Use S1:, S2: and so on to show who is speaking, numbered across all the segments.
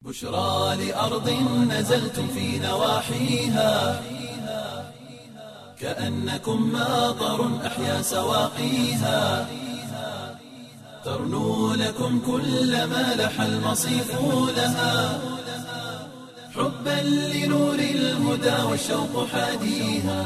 S1: بشرى لأرض نزلتم في نواحيها كأنكم ماطر أحيا سواقيها ترنو لكم كل ما لح المصيف لها حبا لنور الهدى والشوق حاديها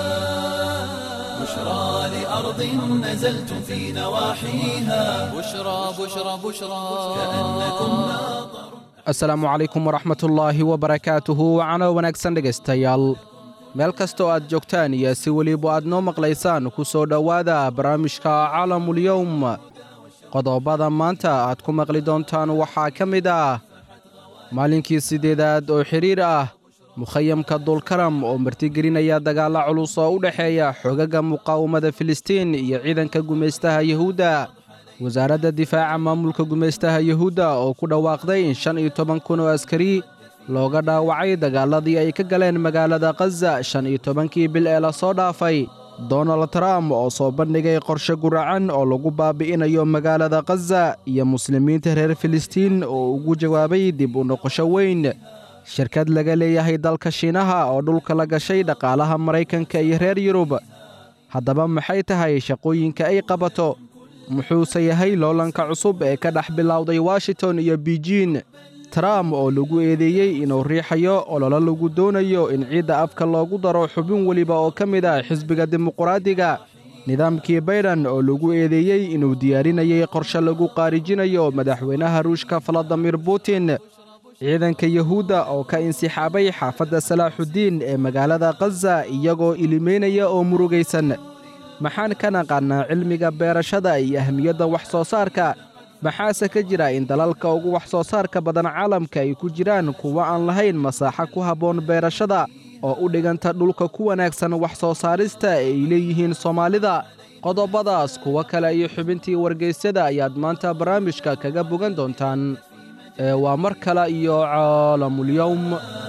S1: بشرى لأرض نزلتم في نواحيها
S2: بشرى بشرى بشرى
S1: كأنكم ماطر
S3: asalaamu calaykum waraxmatullaahi wabarakaatuhu wacano wanaagsan dhegaystayaal meel kasta oo aad joogtaan iyo si weliba aad noo maqlaysaan ku soo dhowaada barnaamijka caalamulyowm qodobada maanta aad ku maqli doontaan waxaa ka mid ah maalinkii siddeedaad oo xidhiir ah mukhayamka dulkaram oo martigelinaya dagaalla culus oo u dhexeeya xogaga muqaawamada filistiin iyo ciidanka gumaystaha yuhuudda wasaaradda difaaca maamulka gumaystaha yuhuudda oo ku dhawaaqday in shan iyo toban kun oo askari looga dhaawacay dagaalladii ay ka galeen magaalada khaza shan iyo tobankii bil ee lasoo dhaafay donald trump oo soo bandhigay qorshe guracan oo lagu baabi'inayo magaalada khaza iyo muslimiinta reer filistiin oo ugu jawaabay dib u noqosho weyn shirkad laga leeyahay dalka shiinaha oo dhulka la gashay dhaqaalaha maraykanka iyo reer yurub haddaba maxay tahay shaqooyinka ay qabato muxuuse yahay loolanka cusub ee ka dhex bilowday washington iyo bijiin trump oo lagu eedeeyey inuu riixayo ololo lagu doonayo in ciidda afka loogu daro xubin weliba oo ka mid ah xisbiga dimuqraadiga nidaamkii bayden oo lagu eedeeyey inuu diyaarinayay qorshe lagu qaarijinayo madaxweynaha ruushka valadimir putin ciidanka yuhuudda oo ka insixaabay xaafadda salaaxuddiin ee magaalada khaza iyagoo ilimeynaya oo murugaysan maxaan ka naqaannaa cilmiga beerashada iyo ahmiyadda wax soo saarka maxaase ka jira in dalalka ugu wax soo saarka badan caalamka ay ku jiraan kuwa aan lahayn masaaxo ku habboon beerashada oo u dhiganta dhulka ku wanaagsan wax soo saarista ee ay leeyihiin soomaalida qodobadaas kuwo kale iyo xubintii wargaysyada ayaad maanta barnaamijka kaga bogan doontaan ee waa mar kale iyo caalamulyowm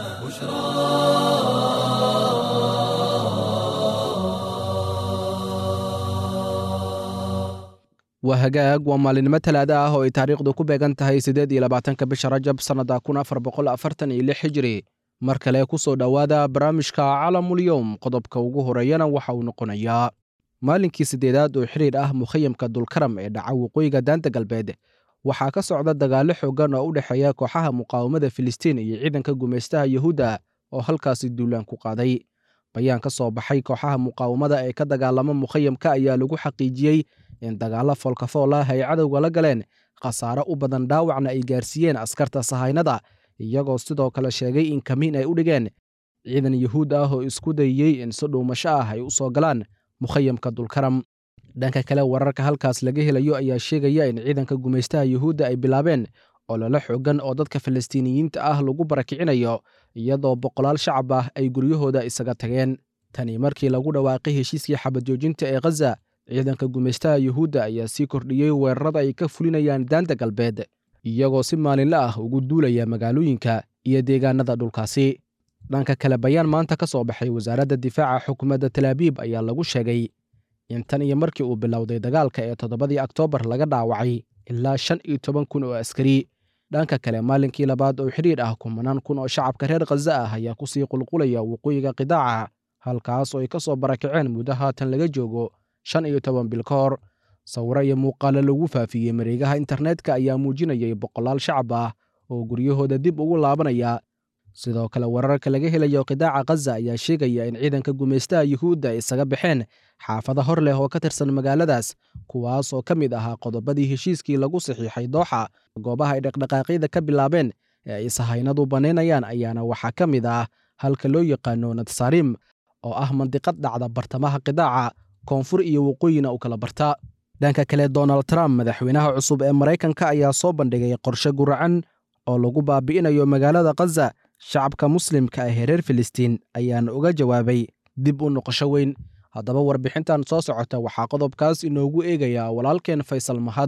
S3: waa hagaag waa maalinimo talaada ah oo ay taariikhdu ku beegan tahay siddeed iyo labaatanka bisha rajab sannadda kun afar boqol afartan iyo lix hijiri mar kale ku soo dhowaada barnaamijka calamulyowm qodobka ugu horeeyana waxa uu noqonayaa maalinkii siddeedaad oo xidhiir ah mukhayamka dulkaram ee dhaca waqooyiga daanta galbeed waxaa ka socda dagaallo xooggan oo u dhexeeya kooxaha muqaawamada filistiin iyo ciidanka gumaystaha yuhuudda oo halkaasi duulaan ku qaaday bayaan ka soo baxay kooxaha muqaawamada ee ka dagaalama mukhayamka ayaa lagu xaqiijiyey in dagaallo foolkafool ah ay cadowga la galeen khasaare u badan dhaawacna ay gaarsiiyeen askarta sahaynada iyagoo sidoo kale sheegay in kamiin ay u dhigeen ciidan yuhuud ah oo isku dayeyey in si dhuumasho ah ay u soo galaan mukhayamka dulkaram dhanka kale wararka halkaas laga helayo ayaa sheegaya in ciidanka gumaystaha yuhuudda ay bilaabeen ololo xooggan oo dadka falastiiniyiinta ah lagu barakicinayo iyadoo boqolaal shacab ah ay guryahooda isaga tageen tani markii lagu dhawaaqay heshiiskii xabadjoojinta ee khaza ciidanka gumaystaha yuhuudda ayaa sii kordhiyey weerarada ay ka fulinayaan daanta galbeed iyagoo si maalinle ah ugu duulaya magaalooyinka iyo deegaanada dhulkaasi dhanka kale bayaan maanta ka soo baxay wasaaradda difaaca xukuumadda talaabiib ayaa lagu sheegay in tan iyo markii uu bilowday dagaalka ee toddobadii oktoobar laga dhaawacay ilaa shan iyo toban kun oo askari dhanka kale maalinkii labaad oo xidhiir ah kumanaan kun oo shacabka reer khaza ah ayaa kusii qulqulaya waqooyiga qidaaca halkaas oo ay ka soo barakaceen muddo haatan laga joogo shan iyo toban bil ka hor sawiro iyo muuqaalo lagu faafiyey mareegaha internetka ayaa muujinayay boqolaal shacab ah oo guryahooda dib ugu laabanaya sidoo kale wararka laga helayo qidaaca khaza ayaa sheegaya in ciidanka gumaystaha yuhuudda ay isaga baxeen xaafado hor leh oo ka tirsan magaaladaas kuwaas oo ka mid ahaa qodobadii heshiiskii lagu saxiixay dooxa goobaha ay dhaqdhaqaaqyada ka bilaabeen ee ay sahaynadu bannaynayaan ayaana waxaa ka mid ah halka loo yaqaano natsaarim oo ah mandiqad dhacda bartamaha qidaaca koonfur iyo waqooyina u kala barta dhanka kale donald trump madaxweynaha cusub ee maraykanka ayaa soo bandhigay qorshe guracan oo lagu baabi'inayo magaalada khaza shacabka muslimka ah ee reer filistiin ayaana uga jawaabay dib u noqosho weyn haddaba warbixintan soo socota waxaa qodobkaas inoogu eegayaa walaalkeen faysal mahad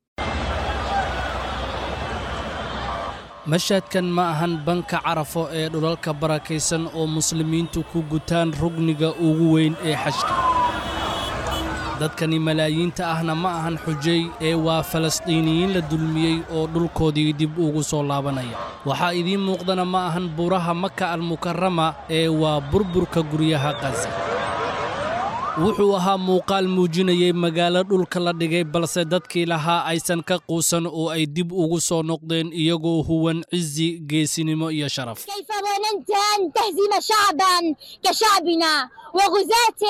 S2: mashhadkan ma ahan banka carafo ee dhulalka barakaysan oo muslimiintu ku gutaan rugniga ugu weyn ee xajka dadkani malaayiinta ahna ma ahan xujay ee waa falastiiniyiin la dulmiyey oo dhulkoodii dib ugu soo laabanaya waxaa idiin muuqdana ma ahan buuraha maka almukarama ee waa burburka guryaha qasa wuxuu ahaa muuqaal muujinayay magaalo dhulka la dhigay balse dadkii lahaa aysan ka quusan oo ay dib ugu soo noqdeen iyagoo huwan cizi geesinimo iyo sharaf
S4: كيف ظننت أن تهزم شعبا كشعبنا وغزاة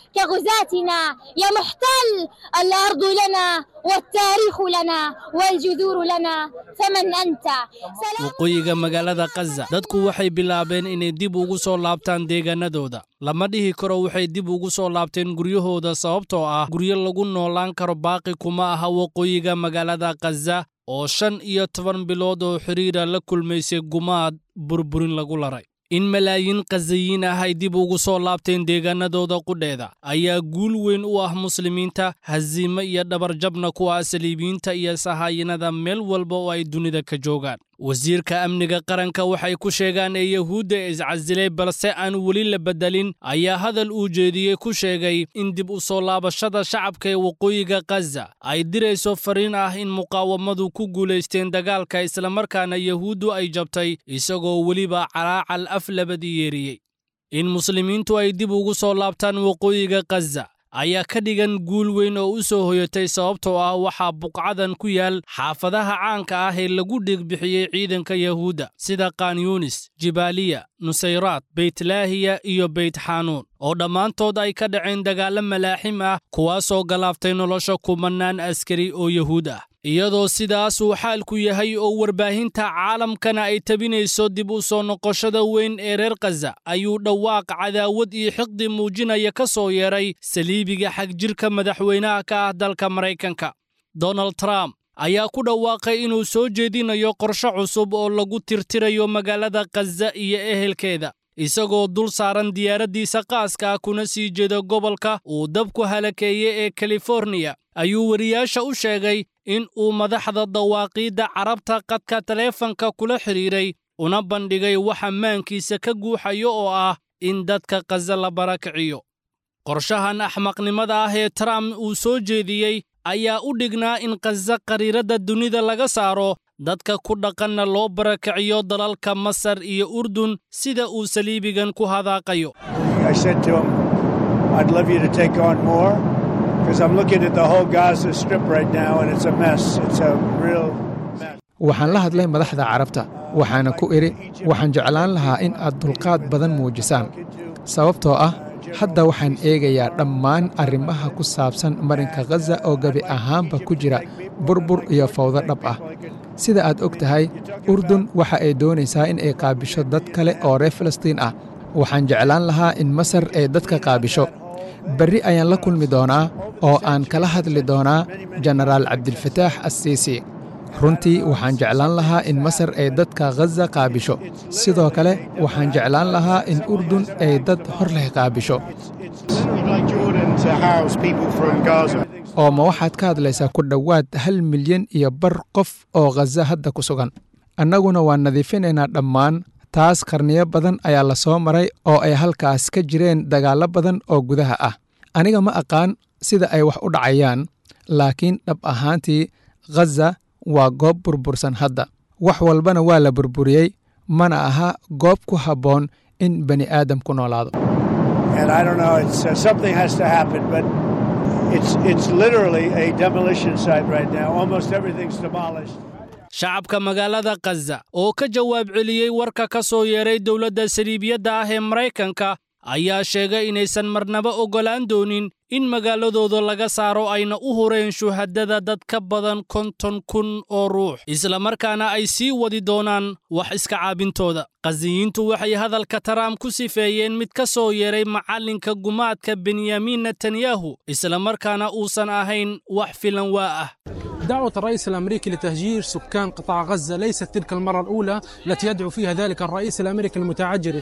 S4: كغزاتنا يا محتل الأرض لنا والتاريخ لنا والجذور لنا فمن أنت سلام
S2: waqooyiga magaalada kaza dadku waxay bilaabeen inay dib ugu soo laabtaan deegaanadooda lama dhihi karo waxay dib ugu soo laabteen guryahooda sababtoo ah guryo lagu noolaan karo baaqi kuma aha waqooyiga magaalada kaza oo shan iyo toban bilood oo xidhiira la kulmaysay gumaad burburin lagu laray in malaayiin kazayiin ah ay dib ugu soo laabteen deegaanadooda qudheeda ayaa guul weyn u ah muslimiinta hasiimo iyo dhabarjabna ku ah saliibiyiinta iyo sahaayinada meel walba oo ay dunida ka joogaan wasiirka amniga qaranka waxay ku sheegaan ee yahuudda iscasilay balse aan weli la beddelin ayaa hadal uu jeediyey ku sheegay in dib u soo laabashada shacabka ee waqooyiga kaza ay dirayso fariin ah in muqaawamadu ku guulaysteen dagaalka islamarkaana yahuuddu ay jabtay isagoo weliba calaacal af labadii yeeriyey in muslimiintu ay dib ugu soo laabtaan waqooyiga kaza ayaa ka dhigan guul weyn oo u soo hoyatay sababtoo ah waxaa buqcadan ku yaal xaafadaha caanka ah ee lagu dhigbixiyey ciidanka yahuudda sida kanyunis jibaaliya nusayraad beytlaahiya iyo beyt xanuun oo dhammaantood ay ka dhaceen dagaallo malaaxim ah kuwaasoo galaaftay nolosha kumannaan askari oo yahuud ah iyadoo sidaas uu xaalku yahay oo warbaahinta caalamkana ay tabinayso dib u soo noqoshada weyn ee reer kaza ayuu dhawaaq cadaawad iyo xiqdi muujinaya ka soo yeedhay saliibiga xagjirka madaxweynaha ka ah dalka maraykanka donald trump ayaa ku dhawaaqay inuu soo jeedinayo qorshe cusub oo lagu tirtirayo magaalada kaza iyo ehelkeeda isagoo dul saaran diyaaraddiisa qaaska ah kuna sii jeeda gobolka uu dabku halakeeyey ee kaliforniya ayuu wariyaasha u sheegay in uu madaxda dawaaqiidda carabta qadka taleefanka kula xidhiiray una bandhigay waxa maankiisa ka guuxayo oo ah in dadka kaza la barakiciyo qorshahan axmaqnimada ah ee trump uu soo jeediyey ayaa u dhignaa in kaza qariiradda dunida laga saaro dadka ku dhaqanna loo barakiciyo dalalka masar iyo urdun sida uu saliibigan ku hadaaqayo
S5: I said to him, I'd love you to take on more because I'm looking at the whole Gaza Strip right now and it's a mess. It's a real mess.
S6: waxaan la hadlay madaxda carabta waxaana ku idhi waxaan jeclaan lahaa in aad dulqaad badan muujisaan sababtoo ah hadda waxaan eegayaa dhammaan arrimaha ku saabsan marinka khaza oo gebi ahaanba ku jira burbur iyo fawdo dhab ah sida aad og tahay urdun waxa ay doonaysaa in ay qaabisho dad kale oo reer falastiin ah waxaan jeclaan lahaa in masar ay dadka qaabisho berri ayaan la kulmi doonaa oo aan kala hadli doonaa jenaraal cabdilfataax assiisi runtii waxaan jeclaan lahaa in masar ay dadka khaza qaabisho sidoo kale waxaan jeclaan lahaa in urdun ay dad hor leh qaabisho
S5: It's like Jordan to house people from Gaza.
S6: oo ma waxaad ka hadlaysaa ku dhowaad hal milyan iyo bar qof oo khaza hadda ku sugan annaguna waan nadiifinaynaa dhammaan taas qarniyo badan ayaa la soo maray oo ay halkaas ka jireen dagaallo badan oo gudaha ah aniga ma aqaan sida ay wax u dhacayaan laakiin dhab ahaantii khaza waa goob burbursan hadda wax walbana waa la burburiyey mana aha goob ku habboon in bani aadam ku noolaado
S5: And I don't know, it's, uh, something has to happen, but it's, it's literally a demolition site right now. Almost everything's demolished.
S2: shacabka magaalada khaza oo ka jawaab celiyey warka ka soo yeeray dowladda saliibiyadda ah ee maraykanka ayaa sheegay inaysan marnaba oggolaan doonin in magaaladooda laga saaro ayna u hureen shuhadada dad ka badan konton kun oo ruux islamarkaana ay sii wadi doonaan wax iska caabintooda khaziyiintu waxay hadalka taraam ku sifeeyeen mid ka soo yeeray macallinka gumaadka benyamin netanyahu islamarkaana uusan ahayn wax filan waa ah
S7: دعوة الرئيس الأمريكي لتهجير سكان قطاع غزة ليست تلك المرة الأولى التي يدعو فيها ذلك الرئيس الأمريكي المتعجرف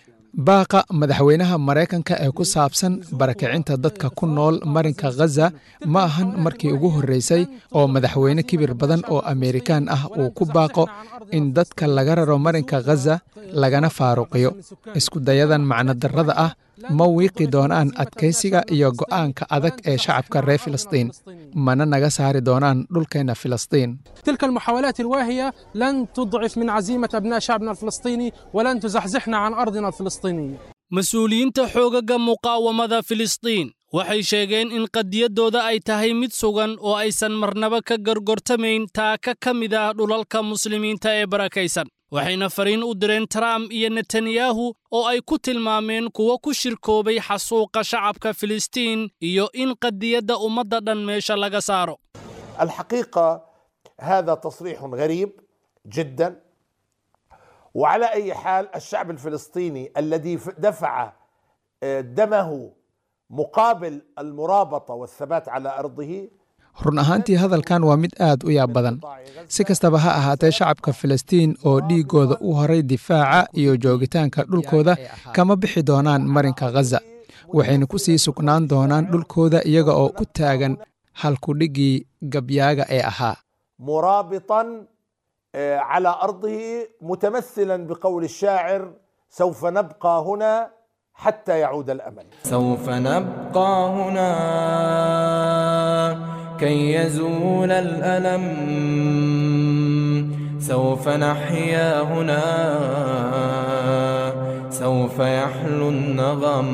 S6: baaqa madaxweynaha maraykanka ee ku saabsan barakicinta dadka ku nool marinka khaza ma ahan markii ugu horreysay oo madaxweyne kibir badan oo ameerikaan ah uu ku baaqo in dadka laga raro marinka khaza lagana faaruqiyo isku dayadan macnodarrada ah ma wiiqi doonaan adkaysiga iyo go'aanka adag ee shacabka reer filistiin mana naga saari doonaan dhulkeenna filistiin
S7: تلك المحاولات الواهية لن تضعف من عزيمة أبناء شعبنا الفلسطيني ولن تزحزحنا عن أرضنا الفلسطينية
S2: mas-uuliyiinta xoogaga muqaawamada filistiin waxay sheegeen in qadiyaddooda ay tahay mid sugan oo aysan marnaba ka gorgortamayn taaka ka mid ah dhulalka muslimiinta ee barakaysan waxayna fariin u direen trump iyo netanyahu oo ay ku tilmaameen kuwo ku shirkoobay xasuuqa shacabka filistiin iyo in qadiyadda ummadda dhan meesha laga saaro
S8: الحقيقه هذا تصريح غريب جدا وعلى اي حال الشعب الفلسطيني الذي ف- دفع آه، دمه مقابل المرابطه والثبات على ارضه
S6: run ahaantii hadalkan waa mid aad u yaab badan si kastaba ha ahaatee shacabka filistiin oo dhiiggooda u horay difaaca iyo joogitaanka dhulkooda kama bixi doonaan marinka khaza waxayna ku sii sugnaan doonaan dhulkooda iyaga oo ku taagan halkudhiggii gabyaaga ee ahaa
S8: مرابطا آه، على ارضه متمثلا بقول الشاعر سوف نبقى هنا حتى يعود الامل
S9: سوف نبقى هنا كي يزول الألم سوف نحيا هنا سوف يحلو النغم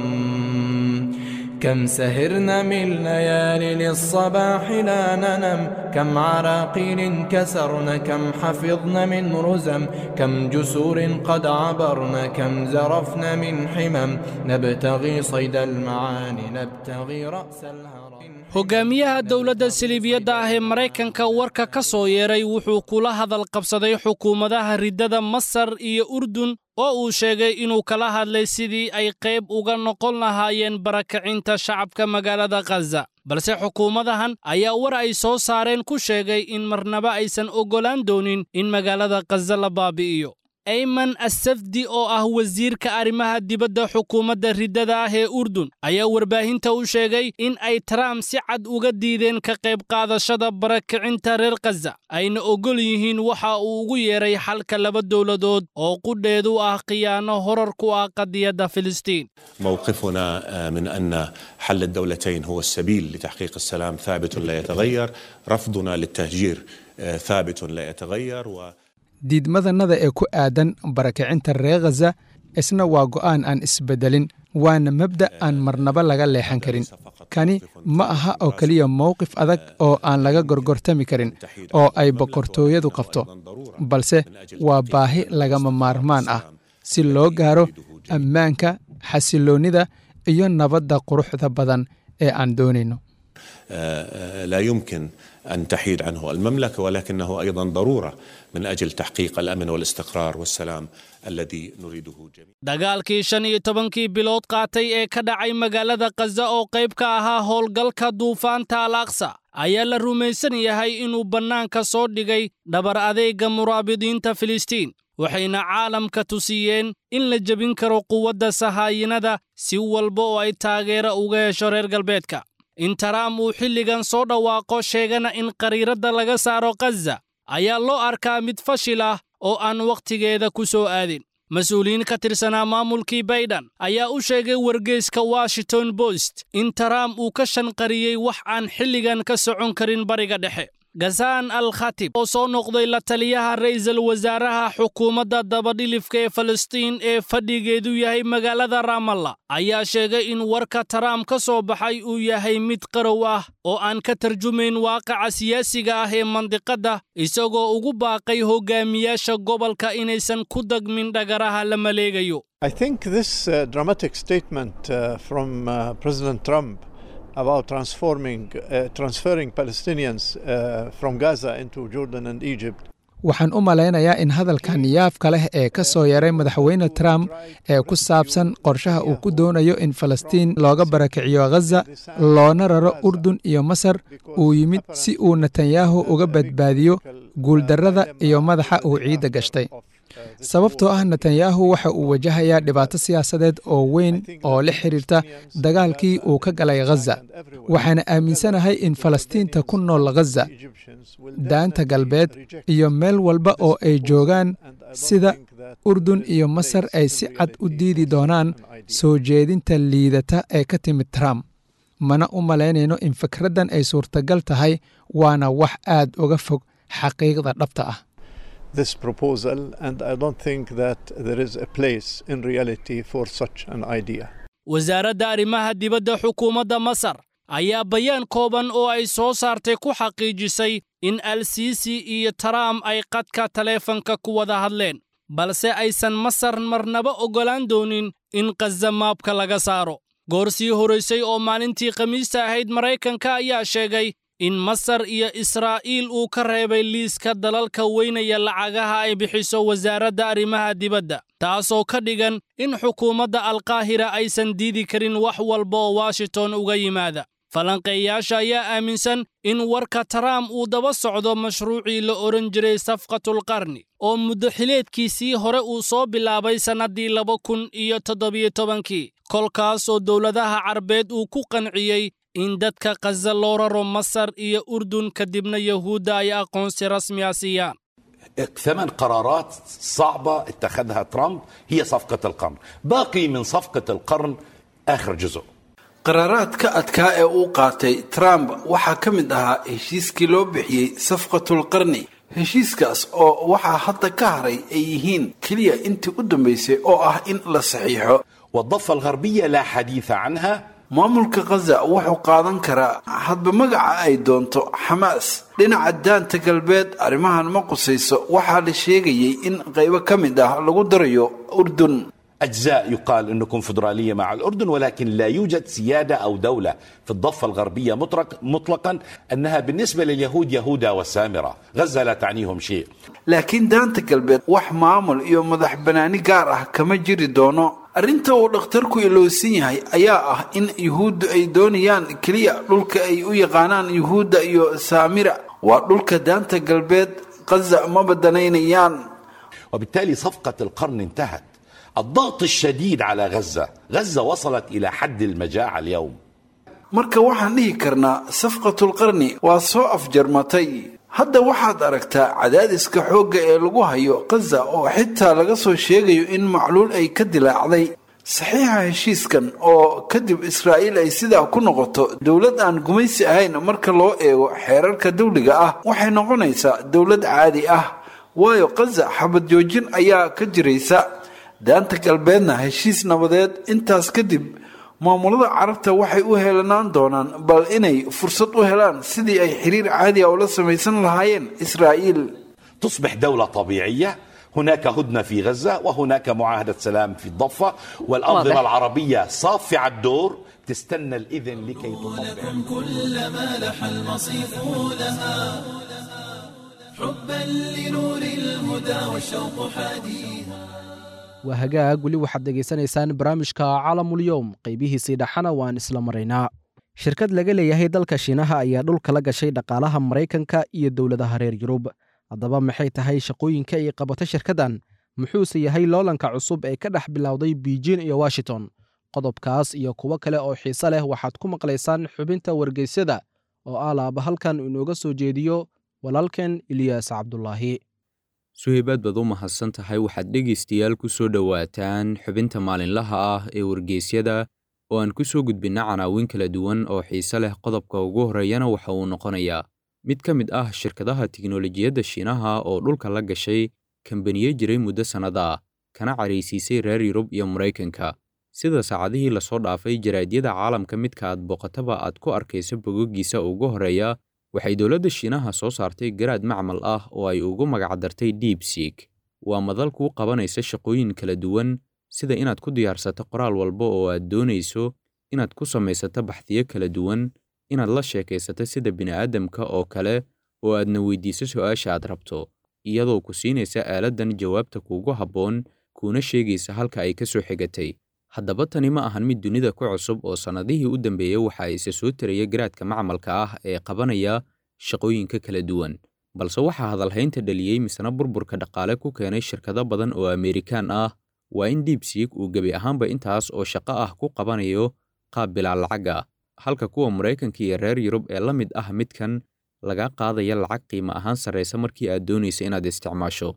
S9: كم سهرنا من ليالي للصباح لا ننم كم عراقيل كسرن كم حفظن من رزم كم جسور قد عبرن كم زرفن من حمم نبتغي صيد المعاني نبتغي رأس الهرم
S2: hogaamiyaha dowladda siliibiyadda ah ee maraykanka warka ka soo yeeray wuxuu kula hadal qabsaday xukuumadaha riddada masar iyo urdun oo uu sheegay inuu kala hadlay sidii ay qayb uga noqon lahaayeen barakacinta shacabka magaalada khaza balse xukuumadahan ayaa war ay soo saareen ku sheegay in marnaba aysan oggolaan doonin in magaalada khaza la baabi'iyo ayman assafdi oo ah wasiirka arrimaha dibadda xukuumadda riddada ah ee urdun ayaa warbaahinta u sheegay in ay trump si cad uga diideen ka qayb qaadashada barakicinta reer khaza ayna oggol yihiin waxa uu ugu yeeray xalka laba dowladood oo qudheedu ah khiyaano horar ku ah qadiyadda filistiin
S10: موقفنا آه، من ان حل الدولتين هو السبيل لتحقيق السلام ثابت لا يتغير، رفضنا للتهجير آه، ثابت لا يتغير و
S6: diidmadannada ee ku aadan barakicinta reer khaza isna waa go'aan aan isbeddelin waana mabda' aan marnaba laga leexan karin kani ma aha oo keliya mowqif adag oo aan laga gorgortami karin oo ay boqortooyadu qabto balse waa baahi lagama maarmaan ah si loo gaaro ammaanka xasiloonnida iyo nabadda quruxda badan ee aan doonayno
S10: آه، لا يمكن ان تحيد عنه المملكه ولكنه ايضا ضروره من اجل تحقيق الامن والاستقرار والسلام الذي نريده جميعا.
S2: dagaalkii shan iyo tobankii bilood qaatay ee ka dhacay magaalada khaza oo qayb ka ahaa howlgalka duufaanta al aqsa ayaa la rumaysan yahay inuu bannaanka soo dhigay dhabar adeega muraabidiinta filistiin waxayna caalamka tusiyeen in la jebin karo quwadda sahaayinada si walba oo ay taageero uga hesho reer galbeedka in taraam uu xilligan soo dhawaaqo sheegana in qariiradda laga saaro khaza ayaa loo arkaa mid fashil ah oo aan wakhtigeeda ku soo aadin mas-uuliyiin ka tirsanaa maamulkii baydhan ayaa u sheegay wargeyska washington post in taraam uu ka shanqariyey wax aan xilligan ka socon karin bariga dhexe gasaan al khatib oo soo noqday la taliyaha ra'iisul wasaaraha xukuumadda dabadhilifka ee falastiin ee fadhigeedu yahay magaalada raamalla ayaa sheegay in warka taraam ka soo baxay uu yahay mid qarow ah oo aan ka tarjumayn waaqaca siyaasiga ah ee mandiqadda isagoo ugu baaqay hogaamiyaasha gobolka inaysan ku dagmin dhagaraha la maleegayo
S5: I think this uh, dramatic statement uh, from uh, President Trump about transforming, uh, transferring Palestinians uh, from Gaza into Jordan and Egypt
S6: waxaan u malaynayaa in hadalkan yaafka leh ee ka soo yaray madaxweyne trump ee ku saabsan qorshaha uu ku doonayo in falastiin looga barakiciyo khaza loona raro urdun iyo masar uu yimid si uu netanyahu uga badbaadiyo guuldarrada iyo madaxa uu ciidda gashtay sababtoo ah netanyahu waxa uu wajahayaa dhibaato siyaasadeed oo weyn oo la xiriirta dagaalkii uu ka galay khaza waxaana aaminsanahay in falastiinta ku nool khaza daanta galbeed iyo meel walba oo ay joogaan sida urdun iyo masar ay si cad u diidi doonaan soo jeedinta liidata ee ka timid trump mana u malaynayno in fikraddan ay suurtagal tahay waana wax aad uga fog xaqiiqda dhabta ah
S5: this proposal, and I don't think that there is a place in reality for such an idea.
S2: wasaaradda arrimaha dibadda xukuumadda masar ayaa bayaan kooban oo ay soo saartay ku xaqiijisay in al siisi iyo taraam ay qadka taleefanka ku wada hadleen balse aysan masar marnaba oggolaan doonin in khaza maabka laga saaro goor sii horaysay oo maalintii khamiista ahayd maraykanka ayaa sheegay in masar iyo israa'iil uu ka reebay liiska dalalka weynaya lacagaha ay bixiso wasaaradda arrimaha dibadda taasoo ka dhigan in xukuumadda alkaahira aysan diidi karin wax walba oo washington uga yimaada falanqeeyaasha ayaa aaminsan in warka taraam uu daba socdo mashruucii la odhan jiray safqatulqarni oo muddo xileedkiisii hore uu soo bilaabay sannaddii laba kun iyo toddobiyo tobankii kolkaasoo dowladaha carbeed uu ku qanciyey in dadka khaza loo raro masar iyo urdun kadibna yahuudda ay aqoonsi rasmi a siiyaan
S11: ثمان قرارات صعبة اتخذها ترامب هي صفقة القرن باقي من صفقة القرن آخر جزء
S12: qaraaraadka adkaa ee uu qaatay trump waxaa ka mid ahaa heshiiskii loo bixiyey safqatulqarni heshiiskaas oo waxaa hadda ka haray ay yihiin keliya intii u dambaysay oo ah in la saxiixo
S11: والضفة الغربية لا حديث عنها
S12: maamulka khaza wuxuu qaadan karaa hadba magaca ay doonto xamaas dhinaca daanta galbeed arrimahan ma qusayso waxaa la sheegayey in qaybo ka mid ah lagu darayo urdun
S11: أجزاء يقال أنه كونفدرالية مع الأردن ولكن لا يوجد سيادة أو دولة في الضفة الغربية مطلق مطلقا أنها بالنسبة لليهود يهودا والسامرة غزة لا تعنيهم شيء
S12: laakiin daanta galbeed wax maamul iyo madax banaani gaar ah kama jiri doono arrinta uu dhakhtarku ilowsan yahay ayaa ah in yuhuuddu ay doonayaan keliya dhulka ay u yaqaanaan yuhuudda iyo saamira waa dhulka daanta galbeed khaza ma badanaynayaan
S11: وبالتالي صفقة القرن انتهت الضغط الشديد على غزة غزة وصلت إلى حد المجاعة اليوم
S12: marka waxaan dhihi karnaa safqatulqarni waa soo afjarmatay hadda waxaad aragtaa cadaadiska xoogga ee lagu hayo khaza oo xitaa laga soo sheegayo in macluul ay ka dilaacday saxiixa heshiiskan oo kadib israa'iil ay sidaa ku noqoto dowlad aan gumaysi ahayn marka loo eego xeerarka dawliga ah waxay noqonaysaa dowlad caadi ah waayo khaza xabad joojin ayaa ka jiraysa daanta galbeedna heshiis nabadeed intaas kadib maamulada carabta waxay u helanaan doonaan bal inay fursad u helaan sidii ay xiriir caadi ah ula samaysan lahaayeen israa'iil
S11: تصبح دولة طبيعية هناك هدنة في غزة وهناك معاهدة سلام في الضفة والأنظمة
S13: واضح.
S11: العربية صافعة الدور تستنى الإذن لكي تطبق
S1: كلما لح المصيف لها حبا لنور الهدى والشوق حاديها
S3: waa hagaag weli waxaad dhegaysanaysaan barnaamijka calamulyowm qaybihiisii dhaxana waan isla maraynaa shirkad laga leeyahay dalka shiinaha ayaa dhulka la gashay dhaqaalaha maraykanka iyo dowladaha reer yurub haddaba maxay tahay shaqooyinka ay qabato shirkaddan muxuuse yahay loolanka cusub ee ka dhex bilowday beijing iyo washington qodobkaas iyo kuwo kale oo xiise leh waxaad ku maqlaysaan xubinta wargeysyada oo ah laaba halkan inooga soo jeediyo walaalkeen ilyaas cabdulaahi
S13: suhaybaad baad u mahadsan tahay waxaad dhegaystayaal ku soo dhowaataan xubinta maalinlaha ah ee wargeysyada oo aan ku soo gudbinna canaawin kala duwan oo xiise leh qodobka ugu horreeyana waxa uu noqonayaa mid ka mid ah shirkadaha tiknolojiyadda shiinaha oo dhulka la gashay kambaniye jiray muddo sannada ah kana caraysiisay reer yurub iyo maraykanka sida saacadihii lasoo dhaafay jaraadyada caalamka midka aad booqataba aad ku arkayso bogogiisa ugu horreeya waxay dowladda shiinaha soo saartay garaad macmal ah oo ay ugu magacdartay deepseek waa madal kuu qabanaysa shaqooyin kala duwan sida inaad ku diyaarsato qoraal walba oo aad doonayso inaad ku samaysato baxdiyo kala duwan inaad la sheekaysato sida bini'aadamka oo kale oo aadna weydiiso su'aasha aad rabto iyadoo ku siinaysa aaladdan jawaabta kuugu habboon kuuna sheegaysa halka ay ka soo xigatay haddaba tani ma ahan mid dunida ku cusub oo sannadihii u dambeeyey waxa isa soo taraya garaadka macmalka ah ee qabanaya shaqooyinka kala duwan balse waxaa hadalhaynta dhaliyey misna burburka dhaqaale ku keenay shirkado badan oo Amerikaan ah waa in deepseek uu gebi ahaanba intaas oo shaqo ah ku qabanayo qaab bilaa lacag ah halka kuwa Maraykanka iyo reer Yurub ee la mid ah midkan laga qaadaya lacag qiimo ahaan sarreysa markii aad doonaysa inaad isticmaasho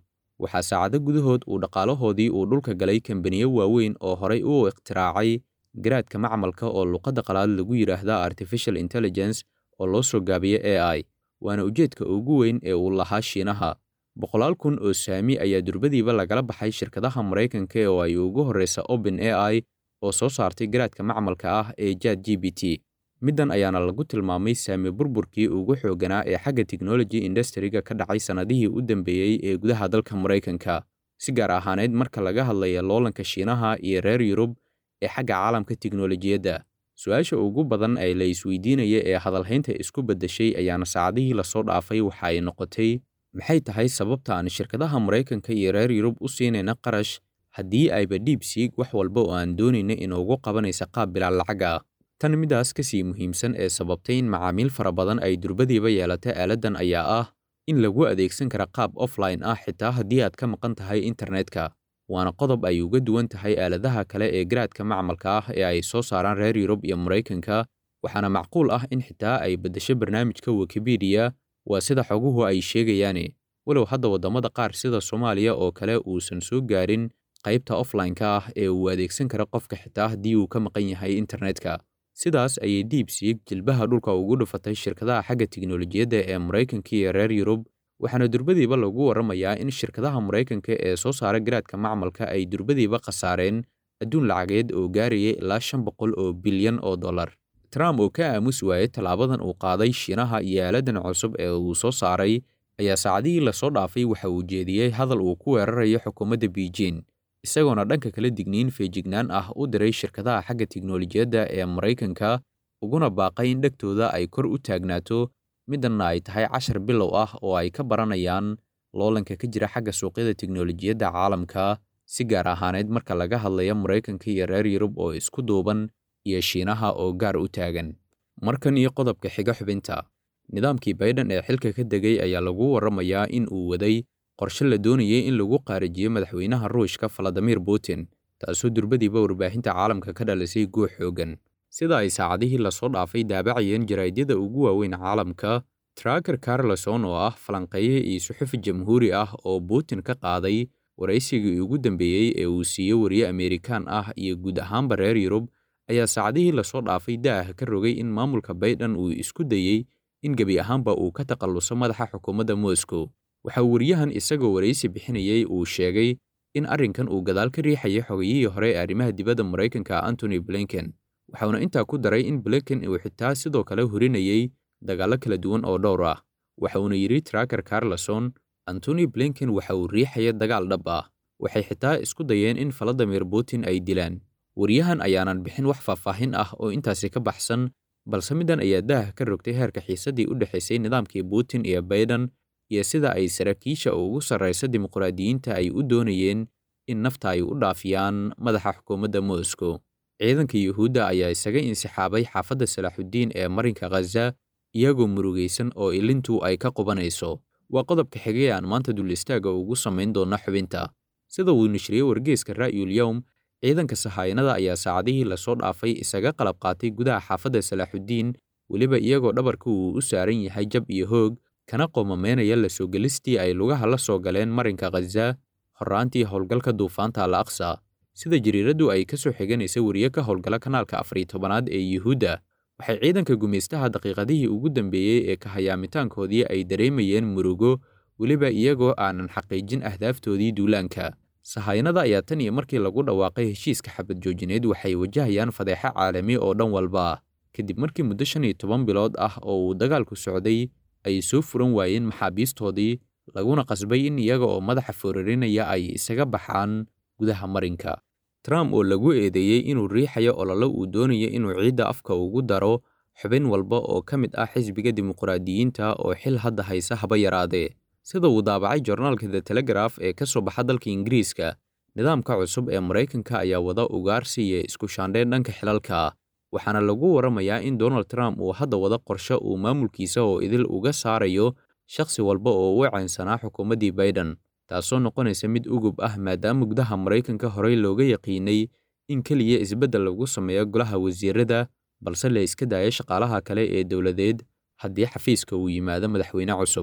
S13: waxaa saacado gudahood uu dhaqaalahoodii uu dhulka galay kambaniyo waaweyn oo horay u ikhtiraacay garaadka macmalka oo luqadda qalaad lagu yidhaahda artificial intelligence oo loo soo gaabiyo a i waana ujeedka ugu weyn ee uu lahaa shiinaha boqolaal kun oo saami ayaa durbadiiba lagala baxay shirkadaha maraykanka oo ay ugu horreysa open a i oo soo saartay garaadka macmalka ah ee jad g b t middan ayaana lagu tilmaamay saami burburkii ugu xoogganaa ee xagga teknoloji industriga ka dhacay sannadihii u dambeeyey ee gudaha dalka maraykanka si gaar ahaaneyd marka laga hadlaya loolanka shiinaha iyo reer yurub ee xagga caalamka teknolojiyadda su-aasha ugu badan ee la isweydiinaya ee hadalhaynta isku beddeshay ayaana saacadihii lasoo dhaafay waxa ay noqotay maxay tahay sababta aan shirkadaha maraykanka iyo reer yurub u siinayna qarash haddii ayba dhiibsiig wax walba oo aan doonayna inuugu qabanaysa qaab bilaal lacag ah tan midaas ka sii muhiimsan ee sababtay in macaamiil fara badan ay durbadiiba yeelata aaladdan ayaa ah in lagu adeegsan kara qaab offline ah xitaa haddii aad ka maqan tahay internetka waana qodob ay uga duwan tahay aaladaha kale ee garaadka macmalka ah ee ay soo saaraan reer yurub iyo maraykanka waxaana macquul ah in xitaa ay beddesho barnaamijka wikipedia waa sida xoguhu ay sheegayaane walow hadda waddamada qaar sida soomaaliya oo kale uusan soo gaarin qaybta offline-ka ah ee uu adeegsan kara qofka xitaa haddii uu ka maqan yahay internetka sidaas ayay diibsiig jilbaha dhulka ugu dhufatay shirkadaha xagga tiknolojiyadda ee maraykanka iyo reer yurub waxaana durbadiiba lagu warramayaa in shirkadaha maraykanka ee soo saara garaadka macmalka ay durbadiiba khasaareen adduun lacageed oo gaarayay ilaa shan boqol oo bilyan oo dollar trump oo ka aamus waayey tallaabadan uu qaaday shiinaha iyo aaladan cusub ee uu soo saaray ayaa saacadihii lasoo dhaafay waxa uu jeediyey hadal uu ku weerarayo xukuumadda beijing isagoona dhanka kala digniin feejignaan ah u diray shirkadaha xagga tiknolojiyadda ee maraykanka uguna baaqay in dhegtooda ay kor u taagnaato middanna ay tahay cashar bilow ah oo ay ka baranayaan loolanka ka jira xagga suuqyada tiknolojiyadda caalamka si gaar ahaaneyd marka laga hadlayo maraykanka iyo reer yurub oo isku duuban iyo shiinaha oo gaar u taagan markan iyo qodobka xiga xubinta nidaamkii baydhan ee xilka ka degay ayaa lagu warramayaa in uu waday qorshe la doonayay in lagu qaarijiyo madaxweynaha ruushka valadimir putin taasoo durbadiiba warbaahinta caalamka ka dhalisay guux xooggan sida ay saacadihii lasoo dhaafay daabacayeen jaraa'idyada ugu waaweyn caalamka traker carleson oo ah falanqeeye iyo suxufi jamhuuri ah oo putin ka qaaday waraysigii ugu dambeeyey ee uu siiyo wariye ameerikaan ah iyo guud ahaanba reer yurub ayaa saacadihii lasoo dhaafay da'ah ka rogay in maamulka baydhan uu isku dayey in gebi ahaanba uu ka takhalluso madaxa xukuumadda moscow waxaa wariyahan isagoo waraysi bixinayey uu sheegay in arrinkan uu gadaal ka riixayay xogayihii hore ee arrimaha dibadda maraykanka antony blinken waxauna intaa ku daray in blinken uu xitaa sidoo kale horinayey dagaallo kala duwan oo dhowr ah waxauna yidhi traker carleson antony blinken waxa uu riixaya dagaal dhab ah waxay xitaa isku dayeen in valadimir putin ay dilaan wariyahan ayaanan bixin wax faahfaahin ah oo intaasi ka baxsan balse middan ayaa daah ka rogtay heerka xiisaddii u dhexaysay nidaamkii putin iyo baydhan iyo sida ay saraakiisha ugu sarraysa dimuqraadiyiinta ay u doonayeen in nafta ay u dhaafiyaan madaxa xukuumadda moscow ciidanka yuhuudda ayaa isaga insixaabay xaafadda salaaxuddiin ee marinka khaza iyagoo murugaysan oo ilintu ay ka qubanayso waa qodobka xigay aan maanta dul istaaga ugu samayn doonna xubinta sida uu nishriyey wargeeska ra'yul yowm ciidanka sahayanada ayaa saacadihii lasoo dhaafay isaga qalab qaatay gudaha xaafadda salaaxuddiin weliba iyagoo dhabarka uu u saaran yahay jab iyo hoog kana qomameynaya la soo gelistii ay lugaha la soo galeen marinka khaza horraantii howlgalka duufaanta al aqsa sida jariiraddu ay ka soo xiganaysa wariye ka howlgala kanaalka afariy tobanaad ee yuhuudda waxay ciidanka gumaystaha daqiiqadihii ugu dambeeyey ee kahayaamintaankoodii ay dareemayeen murugo weliba iyagoo aanan xaqiijin ahdaaftoodii duulaanka sahayanada ayaa tan iyo markii lagu dhawaaqay heshiiska xabad joojineed waxay wajahayaan fadeexo caalami oo dhan walba ah kadib markii muddo shan iyo toban bilood ah oo uu dagaalku socday ay soo furan waayeen maxaabiistoodii laguna qasbay in iyaga oo madaxa foorarinaya ay isaga baxaan gudaha marinka trump oo lagu eedeeyey inuu riixayo ololo uu doonayo inuu ciidda afka ugu daro xubin walba oo ka mid ah xisbiga dimuqraadiyiinta oo xil hadda haysa haba yaraadee sida uu daabacay jornaalka the telegraf ee ka soo baxa dalka ingiriiska nidaamka cusub ee maraykanka ayaa wada ugaarsi iyo isku shaandheen dhanka xilalka waxaana lagu warramayaa in donald trump uu hadda wada qorshe uu maamulkiisa oo idil uga saarayo shakhsi walba oo u caynsanaa xukuumaddii baiden taasoo noqonaysa mid ugub ah maadaama gudaha maraykanka horey looga yaqiinay in keliya isbeddel lagu sameeyo golaha wasiirada balse la iska daayo shaqaalaha kale ee dowladeed haddii xafiiska uu yimaado madaxweyne cusub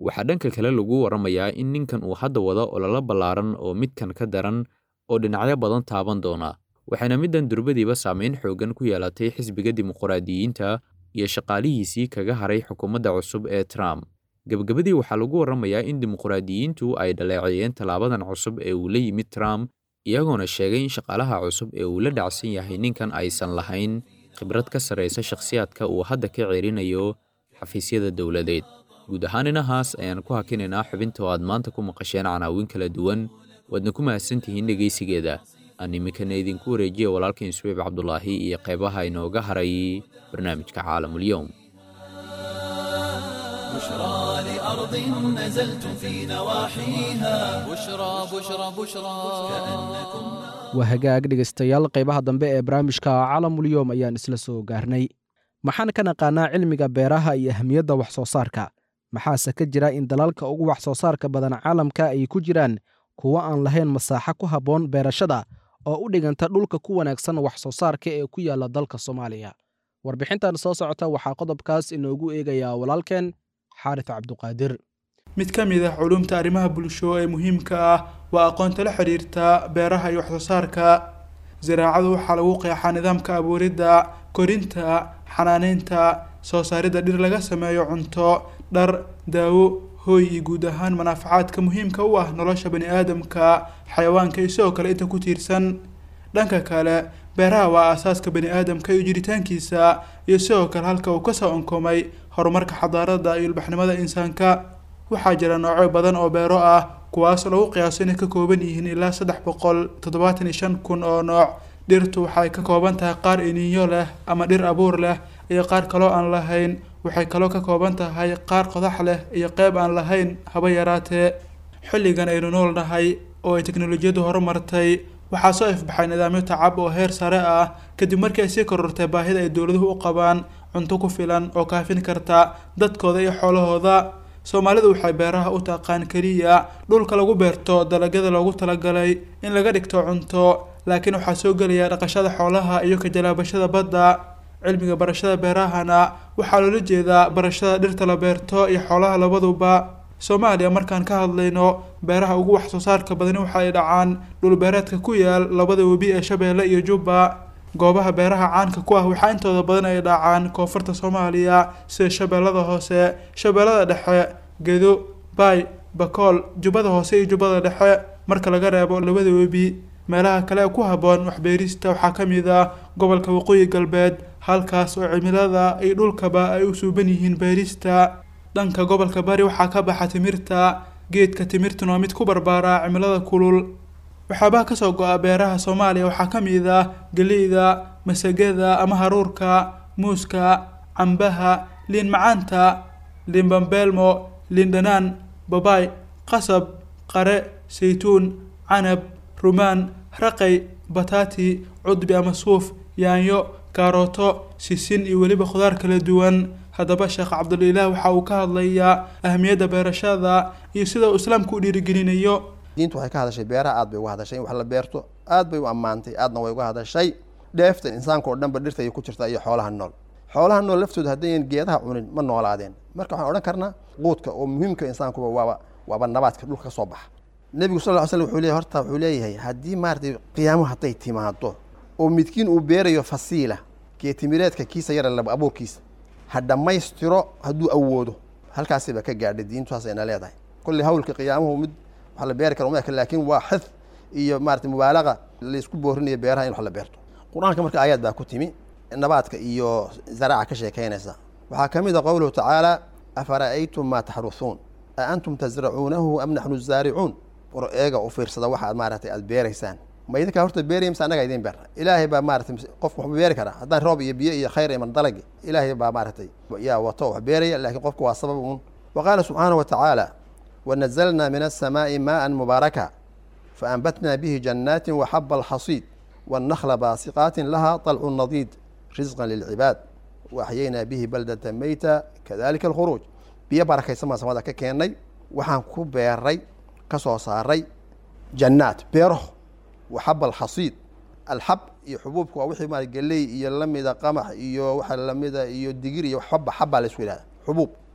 S13: waxaa dhanka kale lagu waramayaa in ninkan uu hadda wado ololo ballaaran oo midkan ka daran oo dhinacyo badan taaban doona waxayna middan durbadiiba saameyn xooggan ku yeelatay xisbiga dimuqraadiyiinta iyo shaqaalihiisii kaga haray xukuumadda cusub ee trump gebagabadii waxaa lagu waramayaa in dimuqraadiyiintu ay dhaleeceeyeen tallaabadan cusub ee uu la yimid trump iyagoona sheegay in shaqaalaha cusub ee uu la dhacsan yahay ninkan aysan lahayn khibrad ka sarraysa shakhsiyaadka uu hadda ka ceerinayo xafiisyada dowladeed guud ahaan inahaas ayaan ku hakinaynaa xubinta oo aad maanta ku maqasheen canaawin kala duwan waadna ku mahadsantihiin dhegaysigeeda aan iminkana idinku wareejiya walaalkain suweyb cabdulaahi iyo qeybaha inooga haray barnaamijka caalamulyoum
S1: بشرى لأرض نزلت في نواحيها
S14: بشرى بشرى بشرى
S3: waa hagaag dhegaystayaal qaybaha dambe ee barnaamijka caalamulyoom ayaan isla soo gaarnay maxaan ka naqaanaa cilmiga beeraha iyo ahmiyadda wax soo saarka maxaase ka jira in dalalka ugu wax soo saarka badan caalamka ay ku jiraan kuwo aan lahayn masaaxo ku habboon beerashada oo u dhiganta dhulka ku wanaagsan wax soo saarka ee ku yaalla dalka soomaaliya warbixintan soo socota waxaa qodobkaas inoogu eegayaa walaalkeen xaaris cabduqaadir
S15: mid ka mid ah culumta arrimaha bulsho ee muhiimka ah waa aqoonta la xidhiirta beeraha iyo waxsoo saarka ziraacadu waxaa lagu qeexaa nidaamka abuuridda korinta xanaaneynta soo saaridda dhir laga sameeyo cunto dhar daawo hooy iyo guud ahaan manaafacaadka muhiimka u ah nolosha bani aadamka xayawaanka iyo sidoo kale inta ku tiirsan dhanka kale beeraha waa aasaaska bani aadamka iyo jiritaankiisa iyo sidoo kale halka uu kasoo onkomay horumarka xadaarada iyo ilbaxnimada insaanka waxaa jira noocyo badan oo beero ah kuwaas lagu qiyaaso inay ka kooban yihiin ilaa saddex boqol toddobaatan iyo shan kun oo nooc dhirtu waxay ka kooban tahay qaar iniinyo leh ama dhir abuur leh iyo qaar kaloo aan lahayn waxay kaloo ka kooban tahay qaar qodax leh iyo qeyb aan lahayn haba yaraatee xilligan aynu nool nahay oo ay teknolojiyaddu horumartay waxaa soo ifbaxay nidaamyo tacab oo heer sare ah kadib markii ay sii korortay baahida ay dowladuhu u qabaan cunto ku filan oo kaafin karta dadkooda iyo xoolahooda soomaalidu waxay beeraha u taqaan keliya dhulka lagu beerto dalagyada loogu talagalay in laga dhigto cunto laakiin waxaa soo gelaya dhaqashada xoolaha iyo kajalaabashada badda cilmiga barashada beerahana waxaa loola jeedaa barashada dhirta la beerto iyo xoolaha labaduba soomaaliya markaan ka hadlayno beeraha ugu wax soo saarka badani waxa ay dhacaan dhulbeereedka ku yaal labada webi ee shabeelle iyo jubba goobaha beeraha caanka ku ah waxaa intooda badan ay dhacaan koonfurta soomaaliya sida shabeellada hoose shabeellada dhexe gedo baay bakool jubbada hoose iyo jubbada dhexe marka laga reebo labada webi meelaha kale ee ku habboon waxbeerista waxaa ka mid ah gobolka waqooyi galbeed halkaas oo cimilada iyo dhulkaba ay u suuban yihiin beerista dhanka gobolka bari waxaa ka baxa timirta geedka timirtuna waa mid ku barbaaraa cimilada kulul waxyaabaha kasoo go-a beeraha soomaaliya waxaa ka mid ah geleyda masagada ama haruurka muuska cambaha liin macaanta liin bambeelmo liin dhanaan babaay qasab qare saytuun canab rumaan raqay bataati cudbi ama suuf yaanyo kaarooto sisin iyo weliba khudaar kala duwan haddaba sheekh cabdulilaah waxa uu ka hadlayaa ahmiyadda beerashada iyo sida uu islaamku u dhiirigelinayo
S16: diintu waxay ka hadashay beeraha aad bay uga hadashay in wax la beerto aad bay u ammaantay aadna way uga hadashay dheefta insaanka oo dhanba dhirta ay ku jirta iyo xoolaha nool xoolaha nool laftooda haddayan geedaha cunin ma noolaadeen marka waxaan odhan karnaa quudka oo muhiimka insaankuba waaba waaba nabaadka dhulka ka soo baxa nebigu sal ly slm wuxuu leeyahy horta wuxuu leeyahay haddii maaratay qiyaamo hadday timaado oo midkiin uu beerayo fasiila geetimireedka kiisa yara laba abuurkiisa ha dhammaystiro hadduu awoodo halkaasiba ka gaadhay diintusaas ayna leedahay kolley hawlka qiyaamuhu mid wax la beeri kara uma eka laakiin waa xid iyo maarata mubaalaqa laysku boorinayo beeraha in wax la beerto qur-aanka marka aayaad baa ku timi nabaadka iyo zaraaca ka sheekaynaysa waxaa ka mid a qowluhu tacaala afara'aytum maa taxrusuun a antum tasracuunahu am naxnu zaaricuun war eega u fiirsada waxa aad maaratay aad beeraysaan ma idinkaa horta beeraya mise annagaa idin beerna ilaahay baa maaratay qofku waxba beeri karaa haddaan roob iyo biyo iyo khayr iman dalagi ilaahay baa maaratay yaa wato wax beeraya laakiin qofku waa sabab uun wa qaala subxaanahu wa tacaala ونزلنا من السماء ماء مباركا فأنبتنا به جنات وحب الحصيد والنخل باسقات لها طلع نضيد رزقا للعباد وأحيينا به بلدة ميتة كذلك الخروج بيا بركة سما سما ذاك كيني وحان كو بيري كسو صاري جنات بيره وحب الحصيد الحب iyo xubuubka waa wixii maara geley iyo lamida qamax iyo waxa lamida iyo digir iyo xaba xaba la isku yidhahda xubuub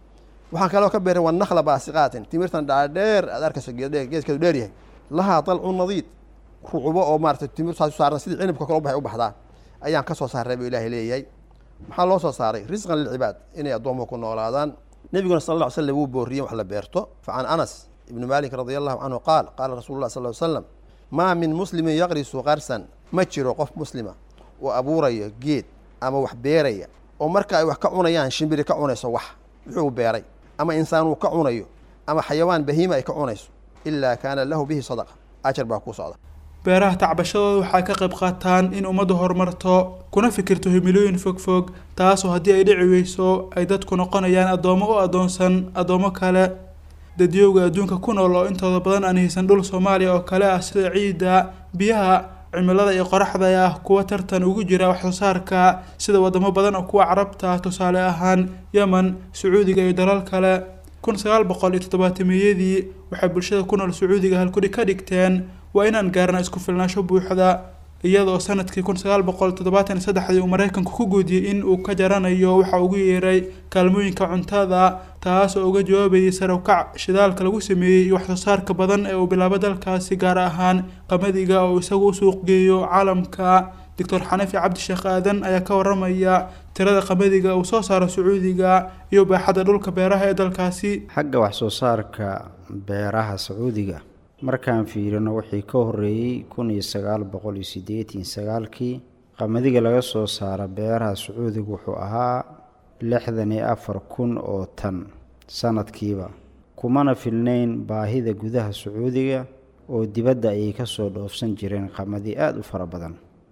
S16: waxaan kaloo ka beeray wanakla baasiqaatin timirtan dhaadheer aad arkayso geeskeedu dheer yahay lahaa dalcu nadiid rucubo oo maarata timir saas u saaran sidii cinibka kale u baxay u baxdaa ayaan ka soo saaray buu ilaahay leeyahay maxaa loo soo saaray risqan lilcibaad inay addoomuhu ku noolaadaan nebiguna sal alla ly slam wuu booriyey wax la beerto fa can anas ibni malik radi allahu canhu qaal qaala rasulu llah sal ly slam maa min muslimin yaqrisu qarsan ma jiro qof muslima oo abuurayo geed ama wax beeraya oo marka ay wax ka cunayaan shimbiri ka cunayso wax wuxuu beeray ama insaan uu ka cunayo ama xayawaan bahiima ay ka cunayso ilaa kaana lahu bihi sadaqa ajar baa kuu socda
S15: beeraha tacbashadooda waxay ka qayb qaataan in ummaddu horumarto kuna fikirto himilooyin fogfog taasoo haddii ay dhici weyso ay dadku noqonayaan addoommo u addoonsan addoommo kale dadyowga adduunka ku nool oo intooda badan aan haysan dhul soomaaliya oo kale ah sida ciidda biyaha cimilada iyo qoraxda ah kuwa tartan ugu jira wax soo saarka sida wadamo badan oo kuwa carabta tusaale ahaan yemen sacuudiga iyo dalal kale kun sagaal boqol iyo toddobaatameyadii waxay bulshada ku nool sacuudiga halkudhig ka dhigteen waa inaan gaarna isku filnaansho buuxda iyadoo sanadkii kun sagaal boqol toddobaatan iyo saddexdii uu maraykanku ku guudiyey in uu ka jaranayo waxa ugu yeeray kaalmooyinka cuntada taas oo uga jawaabayay sarawkac shidaalka lagu sameeyey iyo waxsoo saarka badan ee uu bilaabo dalkaasi gaar ahaan qamadiga oo isagu u suuq geeyo caalamka doctor xanafi cabdisheekh aadan ayaa ka waramaya tirada qamadiga uu soo saaro sacuudiga iyo baaxadda dhulka beeraha ee dalkaasi
S17: xagga wax soo saarka beeraha sacuudiga markaan fiirino wixii ka horreeyey kun iyo sagaal boqol iyo siddeetan sagaalkii qamadiga laga soo saaro beeraha sacuudiga wuxuu ahaa lixdan iyo afar kun oo tan sanadkiiba kumana filnayn baahida gudaha sacuudiga oo dibadda ayay ka soo dhoofsan jireen qamadi aada u fara badan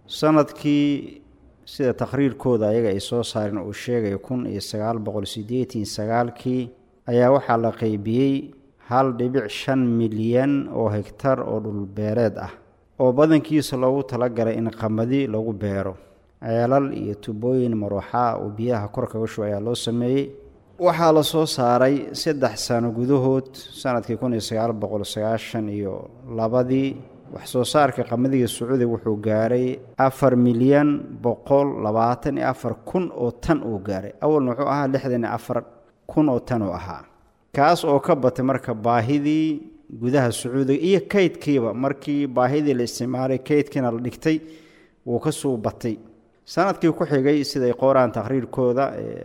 S17: sanadkii sida takhriirkooda ayaga ay soo saareen uu sheegaya kun iyo sagaal boqol siddeetan sagaalkii ayaa waxaa la qeybiyey hal dhibic shan milyan oo hegtar oo dhulbeereed ah oo badankiisa loogu talagalay in qamadi lagu beero ceelal iyo tubooyin maruuxa oo biyaha kor kaga shuba ayaa loo sameeyey waxaa la soo saaray saddex sano gudahood sanadkii kun iyo sagaal boqol sagaashan iyo labadii wax soo saarka qamadiga sacuudiga wuxuu gaaray afar milyan boqol labaatan iyo afar kun oo tan uu gaaray awalna wuxuu ahaa lixdan iyo afar kun oo tan uu ahaa kaas oo ka batay marka baahidii gudaha sacuudiga iyo kaydkiiba markii baahidii la isticmaalay kaydkiina la dhigtay wuu ka suu batay sanadkii ku xigay siday qooraan takhriirkooda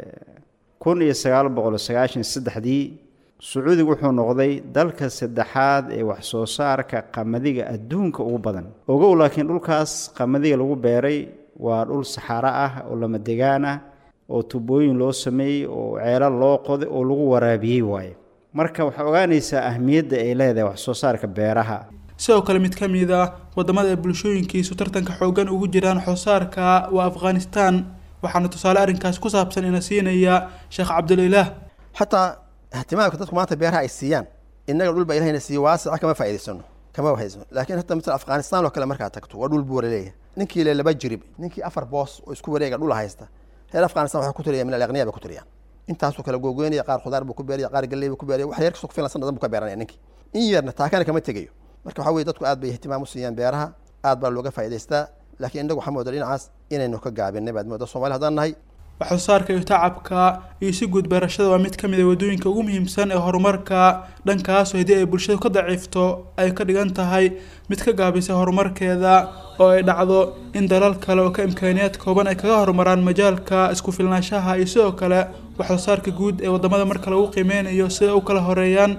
S17: kun iyo sagaal boqol sagaashan saddexdii sacuudiga wuxuu noqday dalka saddexaad ee wax soo saarka qamadiga adduunka ugu badan ogow laakiin dhulkaas qamadiga lagu beeray waa dhul saxaaro ah oo lama degaan ah oo tubooyin loo sameeyey oo ceelal loo qoday oo lagu waraabiyey waaye marka waxaa ogaanaysaa ahmiyadda ay leedahay wax soo saarka beeraha
S15: sidoo kale mid ka mid ah wadamada ay bulshooyinkiisu tartanka xoogan ugu jiraan waxsoosaarka waa afghanistan waxaana tusaale arrinkaas ku saabsan ina siinaya sheekh cabdulilaah
S16: xataa ihtimaamka dadku maanta beeraha ay siiyaan innaga dhul baa ilahayna siiye waasica kama faa'idaysano kama faa'idaysano laakiin hataa masala afghanistan oo kale markaad tagto waa dhul buura leeyahay ninkii le laba jirib ninkii afar boos oo isku wareega dhul haysta reer afghanistan waxay ku tiriyaan min alaqniya bay ku tiriyaan intaasuu kala googoynaya qaar khudaar buu ku beeraya qaar galley buu ku beeraya wax yar kasoo ku filan sanadan buu ka beeranaya ninkii in yarna taakana kama tegayo marka waxaa weye dadku aad bay ihtimaam u siiyaan beeraha aad baa looga faa'idaystaa laakiin innagu waxaa mooda dhinacaas inaynu ka gaabinay baad mooda soomali haddaan nahay
S15: waxsoosaarka iyo tacabka iyo si guud beerashada waa mid ka mid a waddooyinka ugu muhiimsan ee horumarka dhankaasoo haddii ay bulshadu ka daciifto ay ka dhigan tahay mid ka gaabisa horumarkeeda oo ay dhacdo in dalal kale oo ka imkaaniyaad kooban ay kaga horumaraan majaalka isku filnaanshaha iyo sidoo kale waxsoosaarka guud ee waddamada marka lagu qiimeynayo sida u kala horeeyaan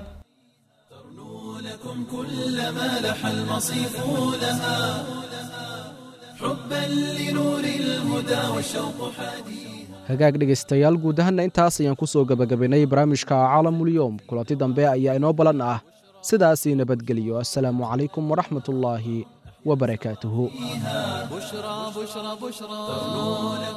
S1: كلما لح المصيف لها حبا لنور الهدى والشوق حديث
S3: hagaag dhegaystayaal guud ahaanna intaas ayaan ku soo gebagabaynay barnaamijka caalamulyoom kulanti dambe ayaa inoo ballan ah sidaasii nabadgeliyo assalaamu calaykum waraxmatullaahi wabarakaatuhu
S14: بشرى بشرى بشرى